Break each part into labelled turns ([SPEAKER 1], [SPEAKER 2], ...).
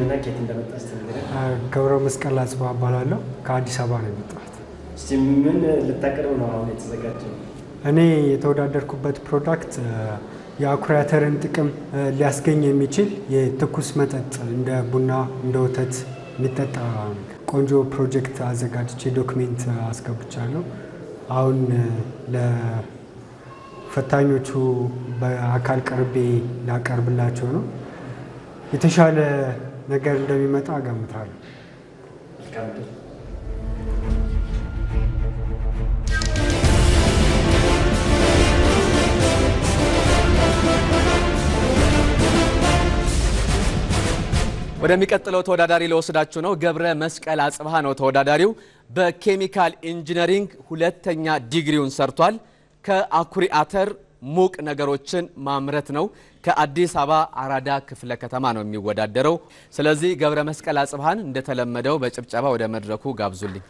[SPEAKER 1] ስምህና ኬት እንደመጣ እስቲ ንገረን።
[SPEAKER 2] ገብረ መስቀል አጽባ እባላለሁ። ከአዲስ አበባ ነው የመጣሁት።
[SPEAKER 1] እስቲ ምን ልታቀርብ ነው አሁን የተዘጋጀው?
[SPEAKER 2] እኔ የተወዳደርኩበት ፕሮዳክት የአኩሪ አተርን ጥቅም ሊያስገኝ የሚችል የትኩስ መጠጥ እንደ ቡና፣ እንደ ወተት የሚጠጣ ቆንጆ ፕሮጀክት አዘጋጅቼ ዶክሜንት አስገብቻለሁ። አሁን ለፈታኞቹ በአካል ቀርቤ ላቀርብላቸው ነው። የተሻለ ነገር እንደሚመጣ እገምታለሁ።
[SPEAKER 1] መልካም ዕድል።
[SPEAKER 3] ወደሚቀጥለው ተወዳዳሪ ለወስዳችሁ ነው። ገብረ መስቀል አጽብሃ ነው ተወዳዳሪው። በኬሚካል ኢንጂነሪንግ ሁለተኛ ዲግሪውን ሰርቷል። ከአኩሪ አተር ሙቅ ነገሮችን ማምረት ነው። ከአዲስ አበባ አራዳ ክፍለ ከተማ ነው የሚወዳደረው። ስለዚህ ገብረ መስቀል አጽብሃን እንደተለመደው በጭብጨባ ወደ መድረኩ ጋብዙልኝ።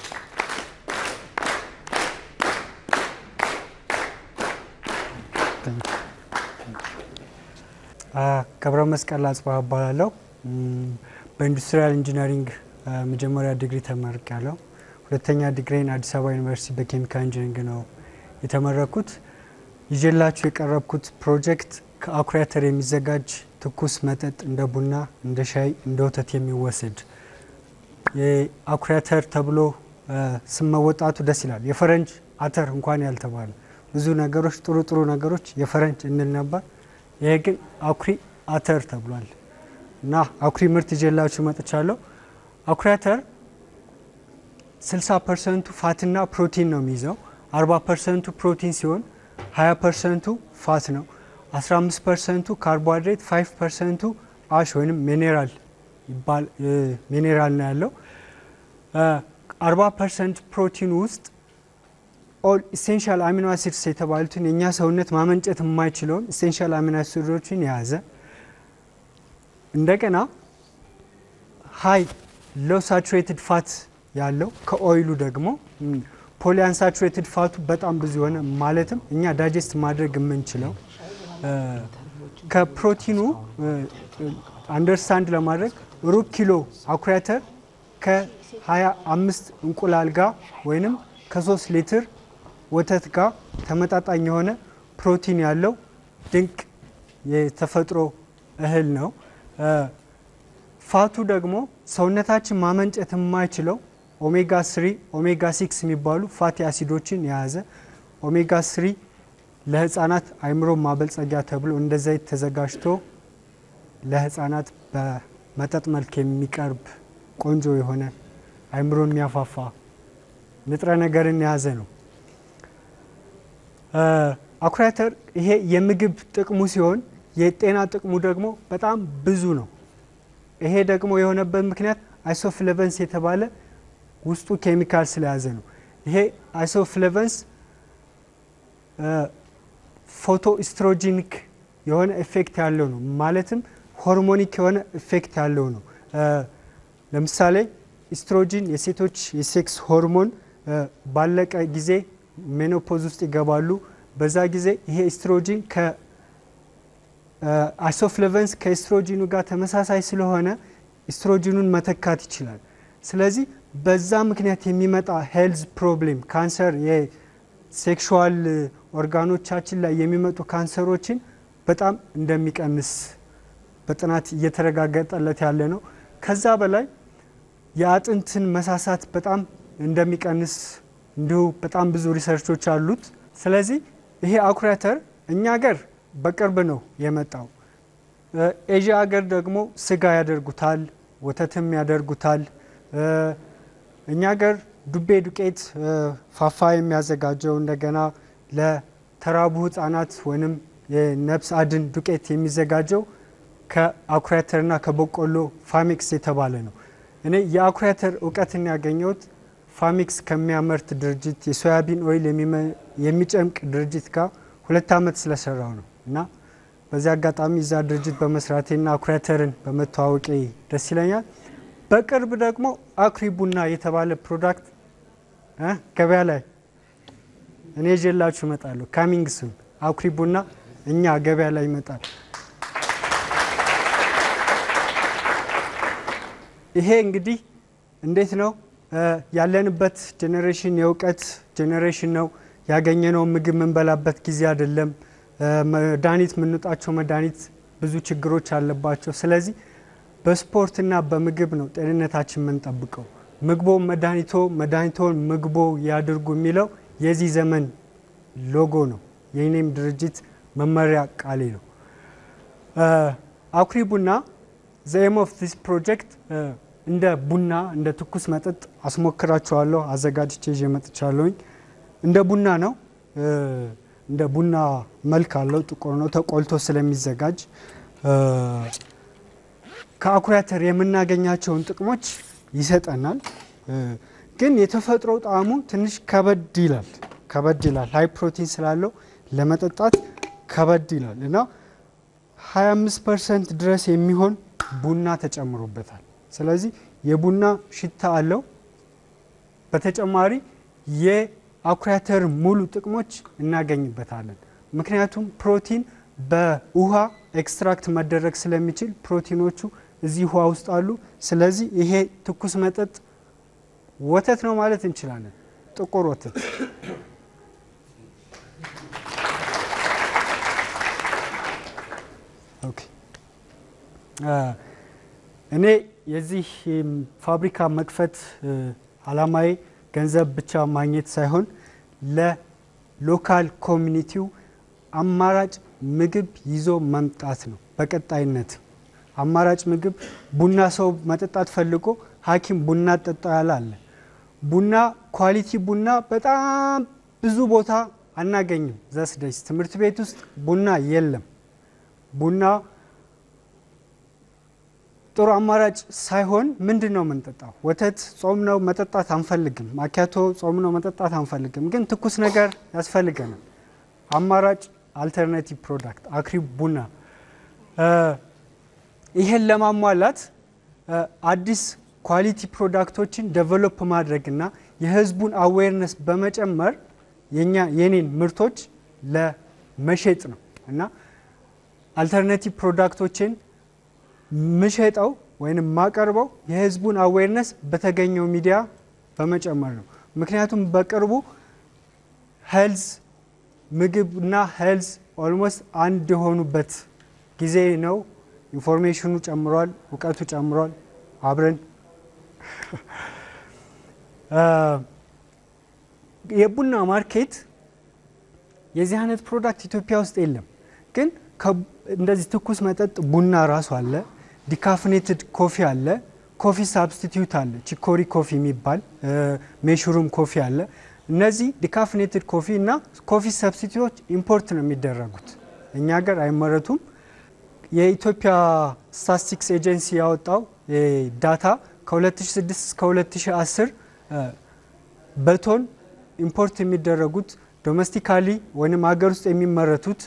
[SPEAKER 2] ገብረ መስቀል አጽባ እባላለሁ። በኢንዱስትሪያል ኢንጂነሪንግ መጀመሪያ ዲግሪ ተመርቄያለሁ። ሁለተኛ ዲግሪን አዲስ አበባ ዩኒቨርሲቲ በኬሚካል ኢንጂነሪንግ ነው የተመረኩት። ይዤላችሁ የቀረብኩት ፕሮጀክት ከአኩሪ አተር የሚዘጋጅ ትኩስ መጠጥ እንደ ቡና፣ እንደ ሻይ፣ እንደ ወተት የሚወሰድ የአኩሪ አተር ተብሎ ስም መወጣቱ ደስ ይላል። የፈረንጅ አተር እንኳን ያልተባለ ብዙ ነገሮች ጥሩ ጥሩ ነገሮች የፈረንጅ እንል ነበር። ይሄ ግን አኩሪ አተር ተብሏል እና አኩሪ ምርት ይዤላችሁ መጥቻለሁ። አኩሪ አተር 60 ፐርሰንቱ ፋትና ፕሮቲን ነው የሚይዘው። 40 ፐርሰንቱ ፕሮቲን ሲሆን 20 ፐርሰንቱ ፋት ነው። 15 ፐርሰንቱ ካርቦሃይድሬት፣ 5 ፐርሰንቱ አሽ ወይም ሚኔራል ሚኔራል ነው ያለው። 40 ፐርሰንት ፕሮቲን ውስጥ ኦል ኢሴንሻል አሚኖ አሲድስ የተባሉትን የእኛ ሰውነት ማመንጨት የማይችለውን ኢሴንሻል አሚኖ አሲዶችን የያዘ እንደገና ሀይ ሎ ሳቹሬትድ ፋት ያለው ከኦይሉ ደግሞ ፖሊ አንሳቹሬትድ ፋቱ በጣም ብዙ የሆነ ማለትም እኛ ዳይጀስት ማድረግ የምንችለው ከፕሮቲኑ አንደርስታንድ ለማድረግ ሩብ ኪሎ አኩሪ አተር ከ25 እንቁላል ጋር ወይንም ከ3 ሊትር ወተት ጋር ተመጣጣኝ የሆነ ፕሮቲን ያለው ድንቅ የተፈጥሮ እህል ነው። ፋቱ ደግሞ ሰውነታችን ማመንጨት የማይችለው ኦሜጋ ስሪ ኦሜጋ ሲክስ የሚባሉ ፋቲ አሲዶችን የያዘ ኦሜጋ ስሪ ለህፃናት አይምሮ ማበልጸጊያ ተብሎ እንደ ዘይት ተዘጋጅቶ ለህፃናት በመጠጥ መልክ የሚቀርብ ቆንጆ የሆነ አይምሮን የሚያፋፋ ንጥረ ነገርን የያዘ ነው። አኩሪ አተር ይሄ የምግብ ጥቅሙ ሲሆን የጤና ጥቅሙ ደግሞ በጣም ብዙ ነው። ይሄ ደግሞ የሆነበት ምክንያት አይሶፍሌቨንስ የተባለ ውስጡ ኬሚካል ስለያዘ ነው። ይሄ አይሶፍሌቨንስ ፎቶ ኢስትሮጂኒክ የሆነ ኢፌክት ያለው ነው። ማለትም ሆርሞኒክ የሆነ ኢፌክት ያለው ነው። ለምሳሌ ኢስትሮጂን የሴቶች የሴክስ ሆርሞን ባለቀ ጊዜ ሜኖፖዝ ውስጥ ይገባሉ። በዛ ጊዜ ይሄ ኢስትሮጂን ከአይሶፍሌቨንስ ከኢስትሮጂኑ ጋር ተመሳሳይ ስለሆነ ኢስትሮጂኑን መተካት ይችላል። ስለዚህ በዛ ምክንያት የሚመጣ ሄልዝ ፕሮብሌም ካንሰር፣ የሴክሹዋል ኦርጋኖቻችን ላይ የሚመጡ ካንሰሮችን በጣም እንደሚቀንስ በጥናት እየተረጋገጠለት ያለ ነው። ከዛ በላይ የአጥንትን መሳሳት በጣም እንደሚቀንስ እንዲሁ በጣም ብዙ ሪሰርቾች አሉት። ስለዚህ ይሄ አኩሪ አተር እኛ ሀገር በቅርብ ነው የመጣው። ኤዥያ ሀገር ደግሞ ስጋ ያደርጉታል፣ ወተትም ያደርጉታል። እኛ ሀገር ዱቤ ዱቄት ፋፋ የሚያዘጋጀው እንደገና ለተራቡ ህጻናት ወይም የነፍስ አድን ዱቄት የሚዘጋጀው ከአኩሪ አተርና ከበቆሎ ፋሚክስ የተባለ ነው። እኔ የአኩሪ አተር እውቀትን ያገኘሁት ፋሚክስ ከሚያመርት ድርጅት የሶያቢን ኦይል የሚጨምቅ ድርጅት ጋር ሁለት ዓመት ስለሰራው ነው እና በዚህ አጋጣሚ እዛ ድርጅት በመስራቴና አኩሪ አተርን በመተዋወቄ ደስ ይለኛል። በቅርብ ደግሞ አኩሪ ቡና የተባለ ፕሮዳክት ገበያ ላይ እኔ ይዤላችሁ እመጣለሁ። ካሚንግ ሱን አኩሪ ቡና እኛ ገበያ ላይ ይመጣል። ይሄ እንግዲህ እንዴት ነው ያለንበት ጄኔሬሽን የእውቀት ጄኔሬሽን ነው። ያገኘነው ምግብ የምንበላበት ጊዜ አይደለም። መድኃኒት የምንውጣቸው መድኃኒት ብዙ ችግሮች አለባቸው። ስለዚህ በስፖርትና በምግብ ነው ጤንነታችን የምንጠብቀው። ምግቦ መድኃኒቶ መድኃኒቶን ምግቦ ያድርጉ የሚለው የዚህ ዘመን ሎጎ ነው። የኔም ድርጅት መመሪያ ቃሌ ነው። አኩሪ ቡና ዘኤም ኦፍ ዚስ ፕሮጀክት እንደ ቡና እንደ ትኩስ መጠጥ አስሞክራችኋለሁ። አዘጋጅቼ ይዤ መጥቻለሁኝ። እንደ ቡና ነው። እንደ ቡና መልክ አለው። ጥቁር ነው ተቆልቶ ስለሚዘጋጅ ከአኩሪ አተር የምናገኛቸውን ጥቅሞች ይሰጠናል። ግን የተፈጥሮ ጣዕሙ ትንሽ ከበድ ይላል ከበድ ይላል። ሀይ ፕሮቲን ስላለው ለመጠጣት ከበድ ይላል እና 25 ፐርሰንት ድረስ የሚሆን ቡና ተጨምሮበታል። ስለዚህ የቡና ሽታ አለው። በተጨማሪ የአኩሪ አተር ሙሉ ጥቅሞች እናገኝበታለን። ምክንያቱም ፕሮቲን በውሃ ኤክስትራክት መደረግ ስለሚችል ፕሮቲኖቹ እዚህ ውሃ ውስጥ አሉ። ስለዚህ ይሄ ትኩስ መጠጥ ወተት ነው ማለት እንችላለን። ጥቁር ወተት ኦኬ። እኔ የዚህ ፋብሪካ መክፈት አላማዬ ገንዘብ ብቻ ማግኘት ሳይሆን ለሎካል ኮሚኒቲው አማራጭ ምግብ ይዞ መምጣት ነው። በቀጣይነት አማራጭ ምግብ ቡና ሰው መጠጣት ፈልጎ ሐኪም ቡና ጠጣ ያለ አለ። ቡና ኳሊቲ ቡና በጣም ብዙ ቦታ አናገኝም። ዘስደስ ትምህርት ቤት ውስጥ ቡና የለም። ቡና ጥሩ አማራጭ ሳይሆን ምንድን ነው የምንጠጣው? ወተት ጾም ነው መጠጣት አንፈልግም። ማኪያቶ ጾም ነው መጠጣት አንፈልግም። ግን ትኩስ ነገር ያስፈልገናል። አማራጭ አልተርናቲቭ ፕሮዳክት አኩሪ ቡና። ይሄን ለማሟላት አዲስ ኳሊቲ ፕሮዳክቶችን ዴቨሎፕ ማድረግና የህዝቡን አዌርነስ በመጨመር የኛ የኔን ምርቶች ለመሸጥ ነው እና አልተርናቲቭ ፕሮዳክቶችን ምሸጠው ወይም ማቀርበው የህዝቡን አዌርነስ በተገኘው ሚዲያ በመጨመር ነው። ምክንያቱም በቅርቡ ሄልዝ ምግብና ሄልዝ ኦልሞስት አንድ የሆኑበት ጊዜ ነው። ኢንፎርሜሽኑ ጨምሯል፣ እውቀቱ ጨምሯል። አብረን የቡና ማርኬት የዚህ አይነት ፕሮዳክት ኢትዮጵያ ውስጥ የለም። ግን እንደዚህ ትኩስ መጠጥ ቡና ራሱ አለ፣ ዲካፍኔትድ ኮፊ አለ፣ ኮፊ ሳብስቲቲዩት አለ፣ ቺኮሪ ኮፊ የሚባል ሜሹሩም ኮፊ አለ። እነዚህ ዲካፍኔትድ ኮፊ እና ኮፊ ሰብስቲቲዩቶች ኢምፖርት ነው የሚደረጉት፣ እኛ ሀገር አይመረቱም። የኢትዮጵያ ስታቲስቲክስ ኤጀንሲ ያወጣው ዳታ ከ2006 እስከ 2010 በቶን ኢምፖርት የሚደረጉት ዶሜስቲካሊ ወይም ሀገር ውስጥ የሚመረቱት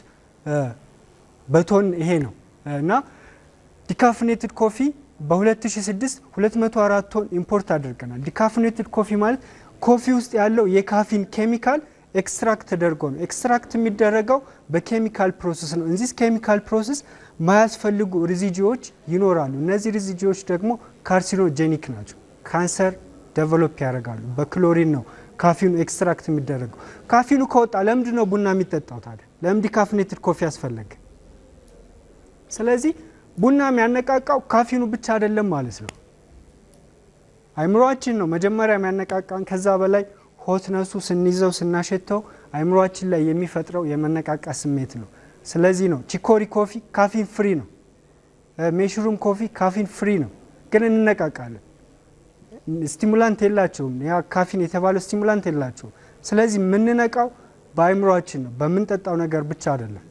[SPEAKER 2] በቶን ይሄ ነው እና ዲካፍኔትድ ኮፊ በ2006 204 ቶን ኢምፖርት አድርገናል። ዲካፍኔትድ ኮፊ ማለት ኮፊ ውስጥ ያለው የካፊን ኬሚካል ኤክስትራክት ተደርጎ ነው። ኤክስትራክት የሚደረገው በኬሚካል ፕሮሰስ ነው። እዚህ ኬሚካል ፕሮሰስ ማያስፈልጉ ሪዚጂዎች ይኖራሉ። እነዚህ ሪዚጂዎች ደግሞ ካርሲኖጄኒክ ናቸው። ካንሰር ዴቨሎፕ ያደርጋሉ። በክሎሪን ነው ካፊኑ ኤክስትራክት የሚደረገው። ካፊኑ ከወጣ ለምንድን ነው ቡና የሚጠጣው ታዲያ? ለምን ዲካፍኔትድ ኮፊ ያስፈለገ? ስለዚህ ቡና የሚያነቃቃው ካፊኑ ብቻ አይደለም ማለት ነው። አይምሯችን ነው መጀመሪያ የሚያነቃቃን። ከዛ በላይ ሆትነሱ ስንይዘው ስናሸተው አይምሯችን ላይ የሚፈጥረው የመነቃቃ ስሜት ነው። ስለዚህ ነው ቺኮሪ ኮፊ ካፊን ፍሪ ነው። ሜሽሩም ኮፊ ካፊን ፍሪ ነው፣ ግን እንነቃቃለን። ስቲሙላንት የላቸውም። ያ ካፊን የተባለው ስቲሙላንት የላቸውም። ስለዚህ የምንነቃው በአይምሯችን ነው፣ በምንጠጣው ነገር ብቻ አይደለም።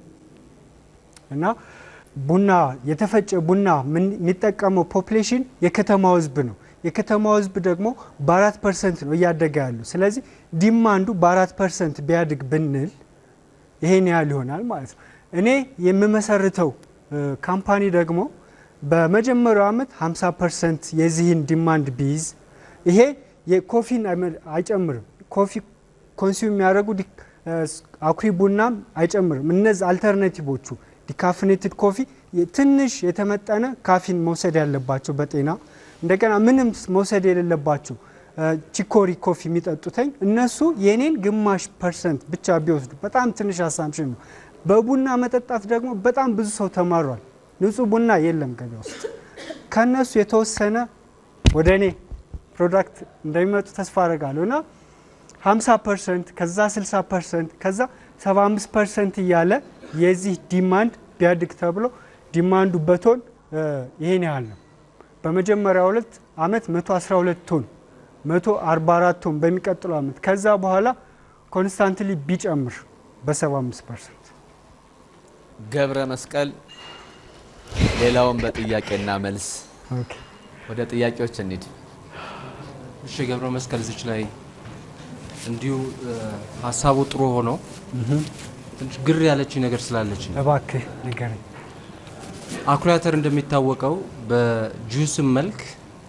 [SPEAKER 2] እና ቡና የተፈጨ ቡና የሚጠቀመው ፖፕሌሽን የከተማው ህዝብ ነው። የከተማው ህዝብ ደግሞ በአራት ፐርሰንት ነው እያደገ ያሉ። ስለዚህ ዲማንዱ በአራት ፐርሰንት ቢያድግ ብንል ይሄን ያህል ይሆናል ማለት ነው። እኔ የምመሰርተው ካምፓኒ ደግሞ በመጀመሪያው ዓመት 50 ፐርሰንት የዚህን ዲማንድ ቢይዝ ይሄ የኮፊን አይጨምርም። ኮፊ ኮንሱም የሚያደርጉ አኩሪ ቡናም አይጨምርም። እነዚህ አልተርናቲቮቹ ዲካፍኔትድ ኮፊ ትንሽ የተመጠነ ካፊን መውሰድ ያለባቸው በጤና እንደገና ምንም መውሰድ የሌለባቸው ቺኮሪ ኮፊ የሚጠጡተኝ እነሱ የኔን ግማሽ ፐርሰንት ብቻ ቢወስዱ በጣም ትንሽ አሳምሽን ነው። በቡና መጠጣት ደግሞ በጣም ብዙ ሰው ተማሯል። ንጹህ ቡና የለም ገበያ ውስጥ። ከነሱ የተወሰነ ወደ እኔ ፕሮዳክት እንደሚመጡ ተስፋ አደርጋለሁ እና 50 ፐርሰንት ከዛ 60 ፐርሰንት ከዛ 75 ፐርሰንት እያለ የዚህ ዲማንድ ቢያድግ ተብሎ ዲማንዱ በቶን ይሄን ያህል ነው። በመጀመሪያ ሁለት አመት 112 ቶን 144 ቶን በሚቀጥለው አመት ከዛ በኋላ ኮንስታንትሊ ቢጨምር በ75 ፐርሰንት
[SPEAKER 3] ገብረ መስቀል ሌላውን በጥያቄና መልስ ወደ ጥያቄዎች እንሂድ።
[SPEAKER 4] እሺ ገብረ መስቀል እዚች ላይ እንዲሁ ሀሳቡ ጥሩ ሆኖ ትንሽ ግር ያለችኝ ነገር ስላለች ነው።
[SPEAKER 2] እባክህ ንገረኝ።
[SPEAKER 4] አኩሪ አተር እንደሚታወቀው በጁስም መልክ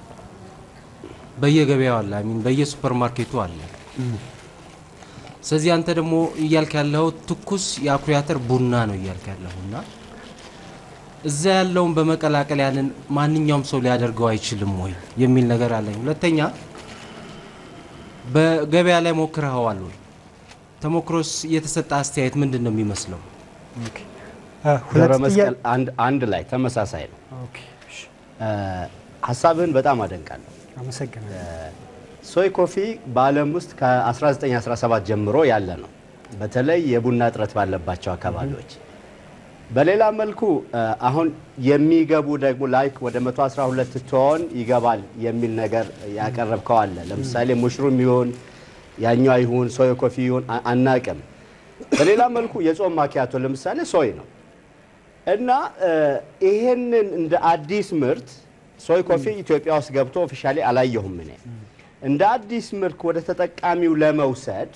[SPEAKER 4] በየገበያው አለ፣ አሚን በየሱፐር ማርኬቱ አለ። ስለዚህ አንተ ደግሞ እያልክ ያለው ትኩስ የአኩሪ አተር ቡና ነው እያልክ ያለው እና እዛ ያለውን በመቀላቀል ያንን ማንኛውም ሰው ሊያደርገው አይችልም ወይ የሚል ነገር አለኝ። ሁለተኛ በገበያ ላይ ሞክረኸዋል ወይ? ተሞክሮስ የተሰጠ አስተያየት ምንድን ነው የሚመስለው?
[SPEAKER 5] ገብረ መስቀል አንድ ላይ ተመሳሳይ ነው። ሀሳብህን በጣም አደንቃለሁ።
[SPEAKER 2] አመሰግናለሁ።
[SPEAKER 5] ሶይ ኮፊ በዓለም ውስጥ ከ1917 ጀምሮ ያለ ነው፣ በተለይ የቡና እጥረት ባለባቸው አካባቢዎች። በሌላ መልኩ አሁን የሚገቡ ደግሞ ላይክ ወደ 112 ቶን ይገባል የሚል ነገር ያቀረብከው አለ። ለምሳሌ ሙሽሩም ይሁን ያኛው ይሁን ሶይ ኮፊ ይሁን አናቅም። በሌላ መልኩ የጾም ማኪያቶ ለምሳሌ ሶይ ነው እና ይሄንን እንደ አዲስ ምርት ሶይ ኮፊ ኢትዮጵያ ውስጥ ገብቶ ኦፊሻሊ አላየሁም እኔ እንደ አዲስ ምርት ወደ ተጠቃሚው ለመውሰድ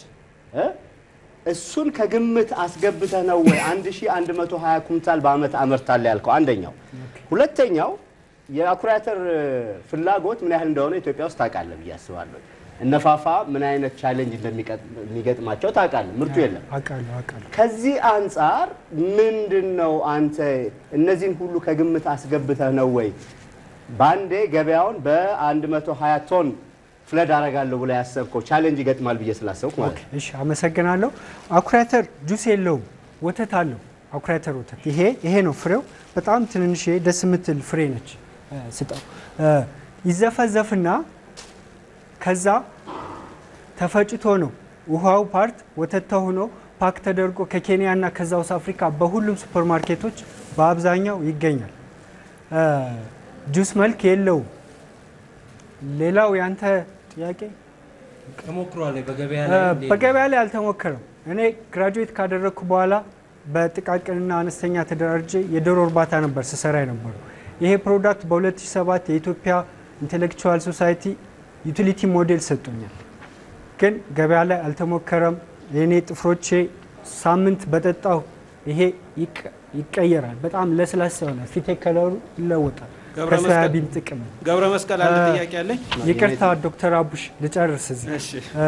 [SPEAKER 5] እሱን ከግምት አስገብተህ ነው ወይ 1120 ኩንታል በአመት አመርታለሁ ያልከው? አንደኛው። ሁለተኛው የአኩሪ አተር ፍላጎት ምን ያህል እንደሆነ ኢትዮጵያ ውስጥ ታውቃለህ ብዬ አስባለሁ። እነፋፋ ምን አይነት ቻሌንጅ እንደሚገጥማቸው ታውቃለህ። ምርቱ የለም።
[SPEAKER 2] አውቃለሁ አውቃለሁ።
[SPEAKER 5] ከዚህ አንጻር ምንድን ነው አንተ እነዚህን ሁሉ ከግምት አስገብተህ ነው ወይ በአንዴ ገበያውን በ120 ቶን ፍለድ አረጋለሁ ብላ ያሰብከው ቻሌንጅ ይገጥማል ብዬ ስላሰብኩ ማለት ነው።
[SPEAKER 2] እሺ አመሰግናለሁ። አኩሪ አተር ጁስ የለውም፣ ወተት አለው። አኩሪ አተር ወተት ይሄ ይሄ ነው ፍሬው። በጣም ትንንሽ ደስ የምትል ፍሬ ነች። ስጠው ይዘፈዘፍና ከዛ ተፈጭቶ ነው ውሃው ፓርት ወተት ተሆኖ ፓክ ተደርጎ ከኬንያና ከሳውዝ አፍሪካ በሁሉም ሱፐር ማርኬቶች በአብዛኛው ይገኛል። ጁስ መልክ የለውም። ሌላው ያንተ ጥያቄ
[SPEAKER 4] ተሞክሯል በገበያ ላይ እንዴት ነው?
[SPEAKER 2] በገበያ ላይ አልተሞከረም። እኔ ግራጁዌት ካደረግኩ በኋላ በጥቃቅንና አነስተኛ ተደራጅ የዶሮ እርባታ ነበር ስሰራ የነበረው። ይሄ ፕሮዳክት በ2007 የኢትዮጵያ ኢንቴሌክቹዋል ሶሳይቲ ዩቲሊቲ ሞዴል ሰጡኛል፣ ግን ገበያ ላይ አልተሞከረም። የእኔ ጥፍሮቼ ሳምንት በጠጣው ይሄ ይቀየራል። በጣም ለስላሳ ይሆናል። ፊቴ ከለሩ ይለወጣል።
[SPEAKER 6] ገብረ መስቀል-
[SPEAKER 2] ከሶያቢን ጥቅም
[SPEAKER 6] ገብረ መስቀል አንድ
[SPEAKER 2] እ-
[SPEAKER 6] ጥያቄ አለኝ።
[SPEAKER 2] ይቅርታ ዶክተር አቡሽ ልጨርስ እዚህ
[SPEAKER 6] እሺ
[SPEAKER 2] እ፣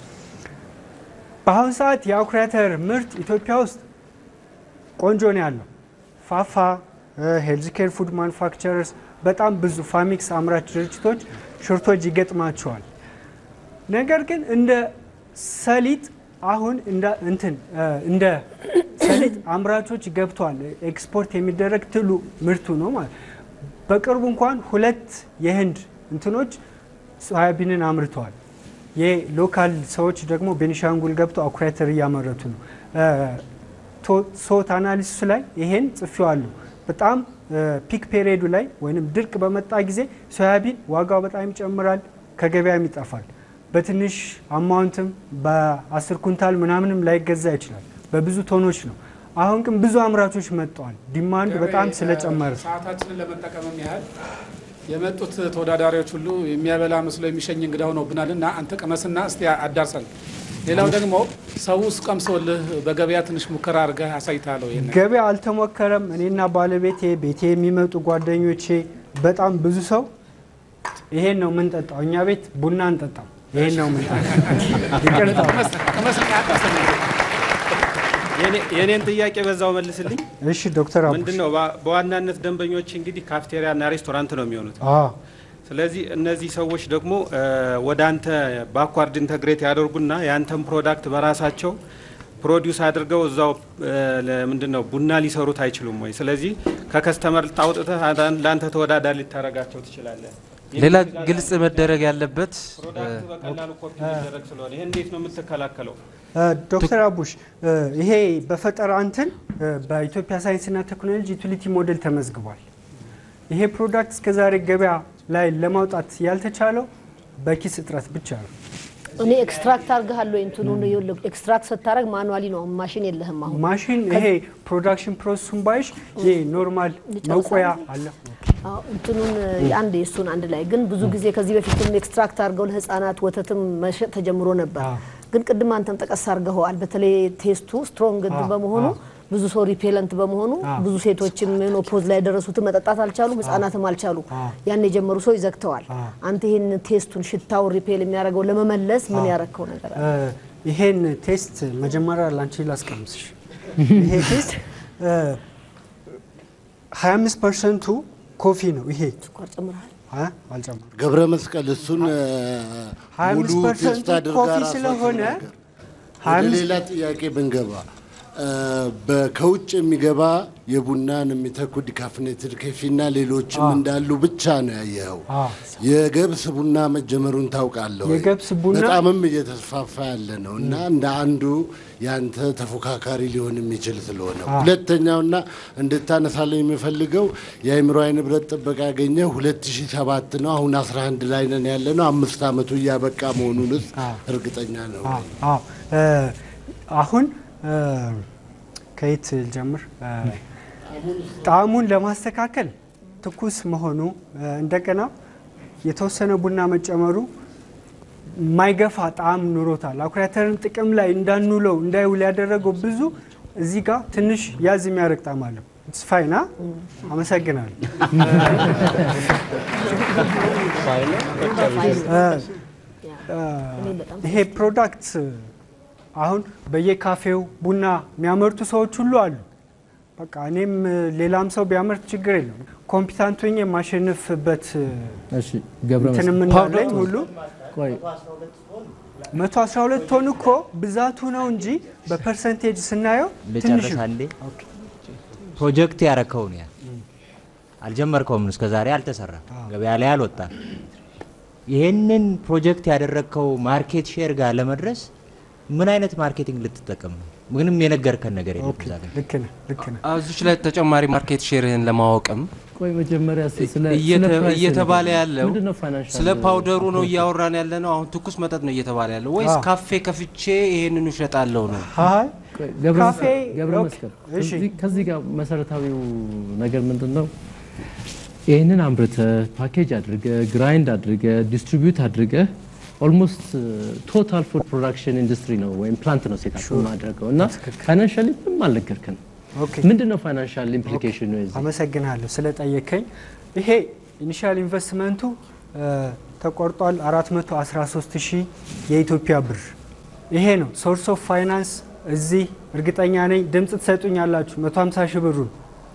[SPEAKER 2] በአሁኑ ሰዓት የአኩሪ አተር ምርት ኢትዮጵያ ውስጥ ቆንጆ ነው ያለው። ፋፋ፣ ሄልዝ ኬር ፉድ ማኑፋክቸረርስ፣ በጣም ብዙ ፋሚክስ አምራች ድርጅቶች ሽርቶች ይገጥማቸዋል። ነገር ግን እንደ ሰሊጥ አሁን እንደ እንትን እ፣ እንደ ሰሊጥ አምራቾች ገብተዋል። ኤክስፖርት የሚደረግ ትሉ ምርቱ ነው ማለት በቅርቡ እንኳን ሁለት የህንድ እንትኖች ሶያቢንን አምርተዋል። የሎካል ሰዎች ደግሞ ቤኒሻንጉል ገብተው አኩሪ አተር እያመረቱ ነው። ሶት አናሊሲስ ላይ ይሄን ጽፌዋለሁ። በጣም ፒክ ፔሪዮዱ ላይ ወይም ድርቅ በመጣ ጊዜ ሶያቢን ዋጋው በጣም ይጨምራል፣ ከገበያም ይጠፋል። በትንሽ አማውንትም በአስር ኩንታል ምናምንም ላይገዛ ይችላል። በብዙ ቶኖች ነው። አሁን ግን ብዙ አምራቾች መጥተዋል። ዲማንድ በጣም ስለጨመረ
[SPEAKER 6] ሰዓታችንን ለመጠቀምም ያህል የመጡት ተወዳዳሪዎች ሁሉ የሚያበላ መስሎ የሚሸኝ እንግዳ ሆኖብናል እና አንተ ቅመስና እስቲ አዳርሰን። ሌላው ደግሞ ሰው ውስጥ ቀምሶልህ በገበያ ትንሽ ሙከራ አድርገህ አሳይተሃለሁ። ይሄን
[SPEAKER 2] ገበያ አልተሞከረም። እኔና ባለቤቴ ቤቴ የሚመጡ ጓደኞቼ በጣም ብዙ ሰው ይሄን ነው የምንጠጣው። እኛ ቤት ቡና እንጠጣም፣ ይሄን ነው የምንጠጣው። ይቅርታ።
[SPEAKER 6] ቅመስና አዳርሰን።
[SPEAKER 1] የእኔን ጥያቄ በዛው መልስልኝ።
[SPEAKER 2] እሺ ዶክተር አቡሽ
[SPEAKER 1] ምንድን ነው በ- በዋናነት ደንበኞች እንግዲህ ካፍቴሪያ እና ሬስቶራንት ነው የሚሆኑት።
[SPEAKER 2] አዎ
[SPEAKER 1] ስለዚህ እነዚህ ሰዎች ደግሞ እ፣ ወደ አንተ ባኳርድ ኢንተግሬት ያደርጉና የአንተን ፕሮዳክት በራሳቸው ፕሮዲውስ አድርገው እዛው እ፣ ለምንድን ነው ቡና ሊሰሩት አይችሉም ወይ? ስለዚህ ከከስተመር ጣውጥተህ አዳን- ለአንተ ተወዳዳሪ ልታደርጋቸው ትችላለህ።
[SPEAKER 4] ሌላ ግልጽ መደረግ ያለበት
[SPEAKER 1] ፕሮዳክት በቀላሉ ኮፒ ሊደረግ ስለሆነ ይህ እንዴት ነው የምትከላከለው?
[SPEAKER 2] እ፣ ዶክተር አቡሽ እ፣ ይሄ በፈጠራ እንትን እ፣ በኢትዮጵያ ሳይንስና ቴክኖሎጂ ዩቲሊቲ ሞዴል ተመዝግቧል። ይሄ ፕሮዳክት እስከዛሬ ገበያ ላይ ለማውጣት ያልተቻለው በኪስ እጥረት ብቻ ነው።
[SPEAKER 7] እኔ ኤክስትራክት አድርገሃለሁ እንትኑን ይኸውልህ፣ ኤክስትራክት ስታደርግ ማኑዋሊ ነው ማሽን የለህም አሁን
[SPEAKER 2] ማሽን ይሄ ፕሮዳክሽን ፕሮሰሱን ባይሽ ይሄ ኖርማል
[SPEAKER 7] ልጨርሳለሁ?
[SPEAKER 2] መቆያ አለ።
[SPEAKER 7] አዎ፣ እንትኑን አንድ የእሱን አንድ ላይ ግን ብዙ ጊዜ ከዚህ በፊትም ኤክስትራክት አድርገው ለህፃናት ወተትም መሸጥ ተጀምሮ ነበር።
[SPEAKER 2] አዎ።
[SPEAKER 7] ግን ቅድም አንተም ጠቀስ አድርገኸዋል። በተለይ ቴስቱ ስትሮንግ
[SPEAKER 2] አዎ፣
[SPEAKER 7] በመሆኑ
[SPEAKER 2] አዎ።
[SPEAKER 7] ብዙ ሰው ሪፔለንት በመሆኑ
[SPEAKER 2] አዎ።
[SPEAKER 7] ብዙ ሴቶችም ሜኖፖዝ ላይ የደረሱትን መጠጣት አልቻሉም፣ ህጻናትም አልቻሉ።
[SPEAKER 2] አዎ።
[SPEAKER 7] ያን የጀመሩ ሰው ይዘግተዋል።
[SPEAKER 2] አዎ።
[SPEAKER 7] አንተ ይህን ቴስቱን ሽታውን ሪፔል የሚያደርገው ለመመለስ ምን ያረከው ነገር አለ?
[SPEAKER 2] እ፣ ይሄን ቴስት መጀመሪያ ላንቺ ላስቀምስሽ። ይሄ ቴስት እ፣ 25 ፐርሰንቱ ኮፊ ነው። ይሄ
[SPEAKER 7] ስኳር ጨምረሃል?
[SPEAKER 2] አ፣ አልጨመርኩም።
[SPEAKER 8] ገብረ መስቀል እሱን እ፣
[SPEAKER 2] 25
[SPEAKER 8] ሙሉ
[SPEAKER 2] ፐርሰንቱ
[SPEAKER 8] ቴስት አድርጋ
[SPEAKER 2] ኮፊ
[SPEAKER 8] ራሷ
[SPEAKER 2] ስለሆነ
[SPEAKER 8] ትናገር። ወደ
[SPEAKER 2] 25
[SPEAKER 8] ሌላ ጥያቄ ብንገባ እ፣ በ- ከውጭ የሚገባ የቡናን የሚተኩ ዲካፍኔትድ ኮፊና ሌሎችም እንዳሉ ብቻ ነው ያየኸው።
[SPEAKER 2] አዎ።
[SPEAKER 8] የገብስ ቡና መጀመሩን ታውቃለህ ወይ?
[SPEAKER 2] የገብስ ቡና-
[SPEAKER 8] በጣምም እየተስፋፋ ያለ ነው እና እንደ አንዱ ያንተ ተፎካካሪ ሊሆን የሚችል ስለሆነ ሁለተኛውና እንድታነሳለኝ የሚፈልገው የአእምሮዊ ንብረት ጥበቃ ያገኘ 2007 ነው። አሁን 11 ላይ ነን ያለ ነው። አምስት ዓመቱ እያበቃ መሆኑንስ እርግጠኛ ነው?
[SPEAKER 2] አዎ፣ አዎ። እ፣ አሁን እ፣ ከየት ልጀምር? እ፣ ጣዕሙን ለማስተካከል ትኩስ መሆኑ እ፣ እንደገና የተወሰነ ቡና መጨመሩ የማይገፋ ጣዕም ኑሮታል። አኩሪ አተርን ጥቅም ላይ እንዳንውለው እንዳይውል ያደረገው ብዙ እዚህ ጋር ትንሽ ያዝ የሚያደርግ ጣዕም አለው። ስፋይና አመሰግናለሁ።
[SPEAKER 7] እኔ በጣም
[SPEAKER 2] ይሄ ፕሮዳክት አሁን በየካፌው ቡና የሚያመርቱ ሰዎች ሁሉ አሉ። በቃ እኔም ሌላም ሰው ቢያመርት ችግር የለም። ኮምፒታንት ሆኜ የማሸንፍበት
[SPEAKER 9] እሺ ገብረ
[SPEAKER 2] እንትን
[SPEAKER 9] መስቀል
[SPEAKER 2] የምናለኝ ሁሉ
[SPEAKER 9] ቆይ
[SPEAKER 2] 112 ቶን እኮ ብዛቱ ነው እንጂ በፐርሰንቴጅ ስናየው ትንሽ
[SPEAKER 10] ልጨርስ
[SPEAKER 2] ነው።
[SPEAKER 10] አንዴ። ፕሮጀክት ያረከውን ያ አልጀመርከውም፣ እስከ ዛሬ አልተሰራም፣ ገበያ ላይ አልወጣም። ይሄንን ፕሮጀክት ያደረግከው ማርኬት ሼር ጋር ለመድረስ ምን አይነት ማርኬቲንግ ልትጠቀም ነው? ምንም የነገርከን ነገር የለም
[SPEAKER 2] ኦኬ፣
[SPEAKER 10] እዛ ጋር።
[SPEAKER 2] ልክ ነህ፣ ልክ ነህ።
[SPEAKER 4] እዚች ላይ ተጨማሪ ማርኬት ሼርህን ለማወቅም
[SPEAKER 9] ቆይ መጀመሪያ እስኪ ስለ
[SPEAKER 4] እየተ-
[SPEAKER 9] ስለ ፕራይስ
[SPEAKER 4] እየተባለ
[SPEAKER 9] ንገረኝ።
[SPEAKER 4] ያለው
[SPEAKER 9] ምንድነው ፋይናንሻል
[SPEAKER 4] ስለ ፓውደሩ ነው እያወራን ያለ ነው። አሁን ትኩስ መጠጥ ነው እየተባለ ያለው ወይስ
[SPEAKER 2] አዎ።
[SPEAKER 4] ካፌ ከፍቼ ይሄንኑ እሸጣለሁ ነው?
[SPEAKER 2] አይ
[SPEAKER 9] ቆይ ገብረ
[SPEAKER 2] ካፌ
[SPEAKER 9] መስቀል- ገብረ
[SPEAKER 2] ኦኬ፣
[SPEAKER 9] መስቀል
[SPEAKER 2] እሺ።
[SPEAKER 9] ከዚህ- ከዚህ ጋር መሰረታዊው ነገር ምንድን ነው? ይህንን አምርተ ፓኬጅ አድርገ ግራይንድ አድርገ ዲስትሪቢዩት አድርገ ኦልሞስት ቶታል ፉድ ፕሮዳክሽን ኢንዱስትሪ ነው ወይም ፕላንት ነው ሴት ማድረገው እና ፋይናንሻሊ ምንም አልነገርከን።
[SPEAKER 2] ኦኬ።
[SPEAKER 9] ምንድን ነው ፋይናንሻል ኢምፕሊኬሽኑ የዚህ?
[SPEAKER 2] አመሰግናለሁ ስለጠየከኝ። ይሄ ኢኒሻል ኢንቨስትመንቱ እ፣ ተቆርጧል 413 ሺህ የኢትዮጵያ ብር። ይሄ ነው ሶርስ ኦፍ ፋይናንስ። እዚህ እርግጠኛ ነኝ ድምፅ ትሰጡኛላችሁ። 150 ሺህ ብሩን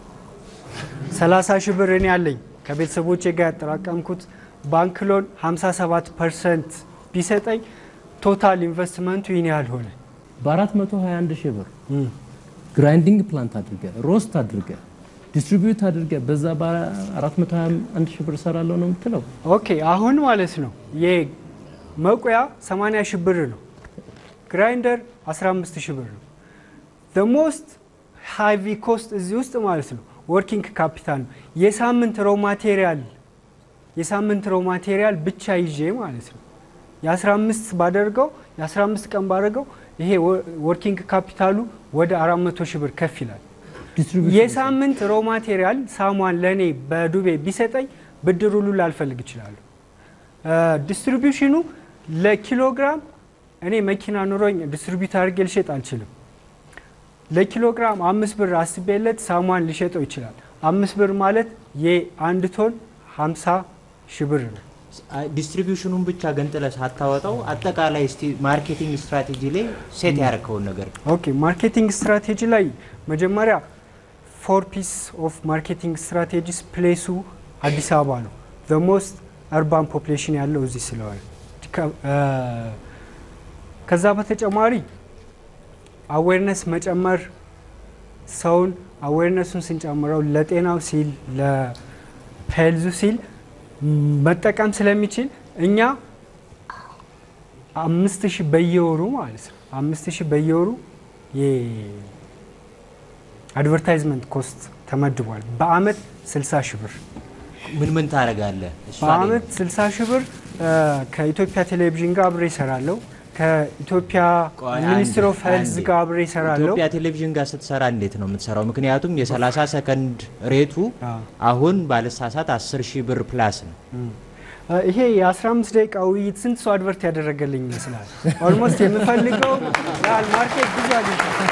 [SPEAKER 2] 30 ሺህ ብር እኔ ያለኝ ከቤተሰቦቼ ጋር ያጠራቀምኩት ባንክ ሎን 57 ፐርሰንት ቢሰጠኝ ቶታል ኢንቨስትመንቱ ይህን ያህል ሆነ።
[SPEAKER 9] በ421 ሺህ ብር ግራይንዲንግ ፕላንት አድርገ ሮስት አድርገ ዲስትሪቢዩት አድርገ በዛ በ421 ሺህ ብር እሰራለሁ ነው የምትለው?
[SPEAKER 2] ኦኬ አሁን ማለት ነው የመቁያ 80 ሺህ ብር ነው። ግራይንደር 15 ሺህ ብር ነው። ሞስት ሃይቪ ኮስት እዚህ ውስጥ ማለት ነው ወርኪንግ ካፒታል ነው። የሳምንት ሮ ማቴሪያል የሳምንት ሮ ማቴሪያል ብቻ ይዤ ማለት ነው የ15 ባደርገው የ15 ቀን ባደርገው ይሄ ወርኪንግ ካፒታሉ ወደ 400 ሺህ ብር ከፍ ይላል።
[SPEAKER 9] ዲስትሪቢዩሽን
[SPEAKER 2] የሳምንት ሮ ማቴሪያል ሳሟን ለእኔ በዱቤ ቢሰጠኝ ብድር ሁሉ ላልፈልግ እችላለሁ። ዲስትሪቢዩሽኑ ለኪሎግራም እኔ መኪና ኑሮኝ ዲስትሪቢዩት አድርጌ ልሸጥ አልችልም። ለኪሎግራም አምስት ብር አስቤለት ሳሟን ሊሸጠው ይችላል። አምስት ብር ማለት የአንድ ቶን 50 ሺህ ብር ነው።
[SPEAKER 10] ዲስትሪቢዩሽኑን ብቻ ገንጥለ ሳታወጣው አጠቃላይ እስቲ ማርኬቲንግ ስትራቴጂ ላይ ሴት ያረከውን ነገር
[SPEAKER 2] ኦኬ ማርኬቲንግ ስትራቴጂ ላይ መጀመሪያ ፎር ፒስ ኦፍ ማርኬቲንግ ስትራቴጂስ ፕሌሱ አዲስ አበባ ነው። ሞስት እርባን ፖፕሌሽን ያለው እዚህ ስለሆነ ከ- እ፣ ከዛ በተጨማሪ አዌርነስ መጨመር ሰውን አዌርነሱን ስንጨምረው ለጤናው ሲል ለሄልዙ ሲል መጠቀም ስለሚችል እኛ አምስት ሺህ በየወሩ ማለት ነው አምስት ሺህ በየወሩ የአድቨርታይዝመንት ኮስት ተመድቧል። በአመት 60 ሺህ ብር
[SPEAKER 10] ምን ምን ታደርጋለህ? እሷ ላይ
[SPEAKER 2] በአመት 60 ሺህ ብር እ፣ ከኢትዮጵያ ቴሌቪዥን ጋር አብሬ ይሰራለሁ። ከኢትዮጵያ
[SPEAKER 10] ቆይ
[SPEAKER 2] ሚኒስትር
[SPEAKER 10] አንዴ፣
[SPEAKER 2] ኦፍ ሄልዝ
[SPEAKER 10] አንዴ።
[SPEAKER 2] ጋር አብሬ ይሰራለሁ።
[SPEAKER 10] ኢትዮጵያ ቴሌቪዥን ጋር ስትሰራ እንዴት ነው የምትሰራው? ምክንያቱም የ30 ሰከንድ ሬቱ
[SPEAKER 2] አዎ።
[SPEAKER 10] አሁን ባለሳሳት 10 ሺህ ብር ፕላስ ነው።
[SPEAKER 2] እ፣ ይሄ የ15 ደቂቃ ውይይት ስንት ሰው አድቨርት ያደረገልኝ ይመስላል? ኦልሞስት የምፈልገው ያህል ማርኬት ብዙ አግኝቻለሁ።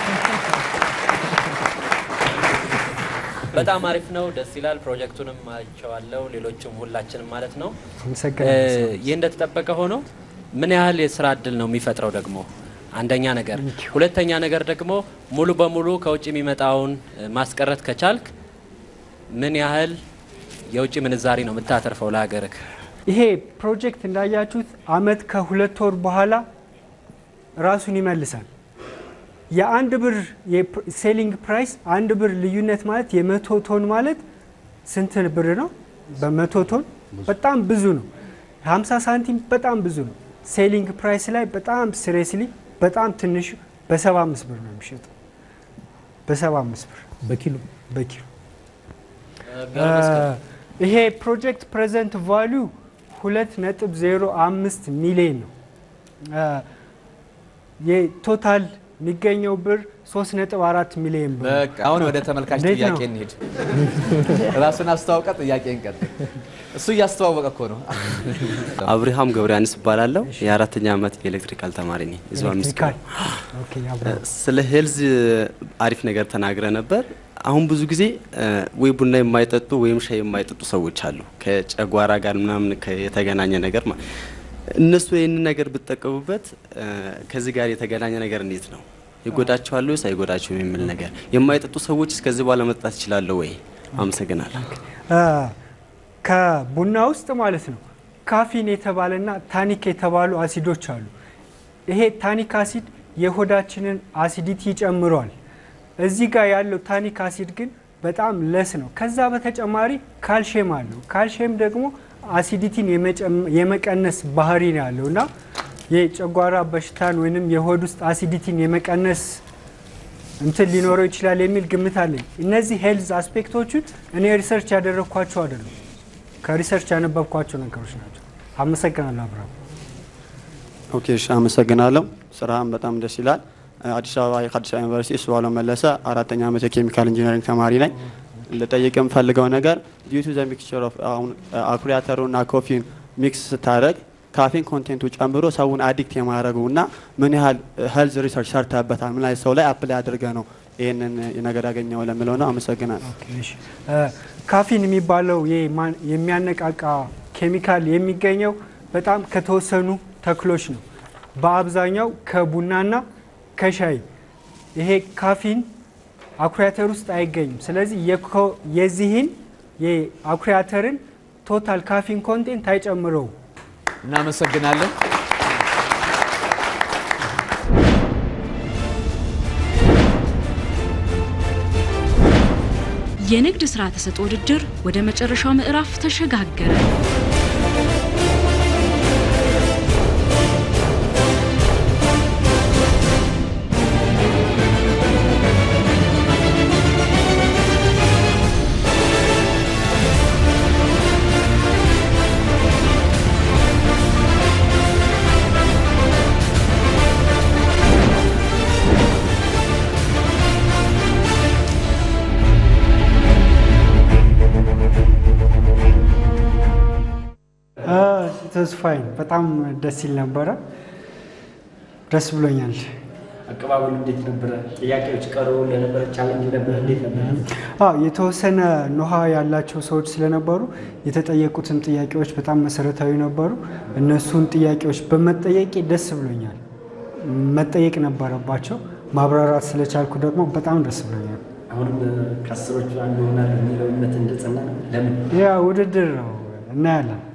[SPEAKER 11] በጣም አሪፍ ነው፣ ደስ ይላል። ፕሮጀክቱንም አይቼዋለሁ፣ ሌሎችም ሁላችንም ማለት ነው።
[SPEAKER 2] አመሰግናለሁ።
[SPEAKER 11] ይህ እንደተጠበቀ ሆኖ ምን ያህል የስራ እድል ነው የሚፈጥረው ደግሞ አንደኛ ነገር፣ ሁለተኛ ነገር ደግሞ ሙሉ በሙሉ ከውጭ የሚመጣውን እ፣ ማስቀረት ከቻልክ ምን ያህል የውጭ ምንዛሪ ነው የምታተርፈው ለሀገርህ?
[SPEAKER 2] ይሄ ፕሮጀክት እንዳያችሁት አመት ከሁለት ወር በኋላ ራሱን ይመልሳል። የአንድ ብር ሴሊንግ ፕራይስ አንድ ብር ልዩነት ማለት የመቶ ቶን ማለት ስንት ብር ነው? በመቶ ቶን በጣም ብዙ ነው። 50 ሳንቲም በጣም ብዙ ነው። ሴሊንግ ፕራይስ ላይ በጣም ስሬስሊ በጣም ትንሹ በ75 ብር ነው የሚሸጠው። በ75 ብር
[SPEAKER 9] በኪሎ
[SPEAKER 2] በኪሎ ይሄ ፕሮጀክት ፕሬዘንት ቫሊዩ ሁለት ነጥብ ዜሮ አምስት ሚሊዮን ነው። የቶታል የሚገኘው ብር ሶስት ነጥብ አራት ሚሊዮን ብር ነው።
[SPEAKER 3] በቃ አሁን ወደ ተመልካች
[SPEAKER 2] እንዴት
[SPEAKER 3] ጥያቄ
[SPEAKER 2] ነው?
[SPEAKER 3] እንሂድ። ራሱን አስተዋውቀ ጥያቄ እንቀጥል። እሱ እያስተዋወቀ እኮ ነው።
[SPEAKER 12] አብርሃም ገብረያንስ እባላለሁ። የአራተኛ ዓመት የኤሌክትሪካል ተማሪ ነኝ። እዚሁ አምስት ኪሎ።
[SPEAKER 2] ኤሌክትሪካል ኦኬ፣ አብረን
[SPEAKER 12] ስለ ሄልዝ አሪፍ ነገር ተናግረ ነበር። አሁን ብዙ ጊዜ እ፣ ወይ ቡና የማይጠጡ ወይም ሻይ የማይጠጡ ሰዎች አሉ። ከጨጓራ ጋር ምናምን ከ- የተገናኘ ነገር ማ- እነሱ ይህንን ነገር ብጠቀሙበት እ፣ ከዚህ ጋር የተገናኘ ነገር እንዴት ነው ይጎዳቸዋል ወይስ አይጎዳቸውም የሚል ነገር የማይጠጡ ሰዎች እስከዚህ በኋላ መጠጣት ይችላሉ ወይ? አመሰግናለሁ።
[SPEAKER 2] አ፣ ከቡና ውስጥ ማለት ነው ካፊን የተባለና ታኒክ የተባሉ አሲዶች አሉ። ይሄ ታኒክ አሲድ የሆዳችንን አሲዲቲ ይጨምረዋል። እዚህ ጋር ያለው ታኒክ አሲድ ግን በጣም ለስ ነው። ከዛ በተጨማሪ ካልሽየም አለው። ካልሽየም ደግሞ አሲዲቲን የመጨም- የመቀነስ ባህሪ ነው ያለው እና የጨጓራ በሽታን ወይንም የሆድ ውስጥ አሲዲቲን የመቀነስ እንትን ሊኖረው ይችላል የሚል ግምት አለኝ። እነዚህ ሄልዝ አስፔክቶቹን እኔ ሪሰርች ያደረግኳቸው አይደሉም፣ ከሪሰርች ያነበብኳቸው ነገሮች ናቸው። አመሰግናለሁ አብርሃም።
[SPEAKER 13] ኦኬ እሺ፣ አመሰግናለሁ። ስራህም በጣም ደስ ይላል። አዲስ አበባ የአዲስ አበባ ዩኒቨርሲቲ እሱባለው መለሰ አራተኛ ዓመት የኬሚካል ኢንጂነሪንግ ተማሪ ነኝ። ልጠይቅ የምፈልገው ነገር ዲዩ ቱ ዘ ሚክስቸር ኦፍ አሁን አኩሪ አተሩ እና ኮፊን ሚክስ ስታደርግ ካፌን ኮንቴንቱ ጨምሮ ሰውን አዲክት የማድረጉ እና ምን ያህል ሄልዝ ሪሰርች ሰርተበታል? ምን አይነት ሰው ላይ አፕላይ አድርገ ነው ይህንን ነገር ያገኘው ለሚለው ነው። አመሰግናለሁ።
[SPEAKER 2] እሺ፣ እ፣ ካፊን የሚባለው የማን- የሚያነቃቃ ኬሚካል የሚገኘው በጣም ከተወሰኑ ተክሎች ነው። በአብዛኛው ከቡናና ከሻይ። ይሄ ካፊን አኩሪ አተር ውስጥ አይገኝም። ስለዚህ የኮ- የዚህን የአኩሪ አተርን ቶታል ካፊን ኮንቴንት አይጨምረውም።
[SPEAKER 3] እናመሰግናለን።
[SPEAKER 14] የንግድ ሥራ ተሰጥኦ ውድድር ወደ መጨረሻው ምዕራፍ ተሸጋገረ።
[SPEAKER 2] ተስፋዬ በጣም ደስ ይል ነበረ። ደስ ብሎኛል።
[SPEAKER 15] አቀባበሉ እንዴት ነበረ? ጥያቄዎች ቀርቦ እንደነበረ ቻለንጅ ነበረ? እንዴት ነበረ?
[SPEAKER 2] አዎ የተወሰነ ኖሃ ያላቸው ሰዎች ስለነበሩ የተጠየቁትም ጥያቄዎች በጣም መሰረታዊ ነበሩ። እነሱን ጥያቄዎች በመጠየቄ ደስ ብሎኛል። መጠየቅ ነበረባቸው። ማብራራት ስለቻልኩ ደግሞ በጣም ደስ ብሎኛል።
[SPEAKER 15] አሁንም ከአስሮቹ አንዱ ይሆናል የሚለው እምነት እንደጸና ነው። ለምን?
[SPEAKER 2] ያ ውድድር ነው እናያለን።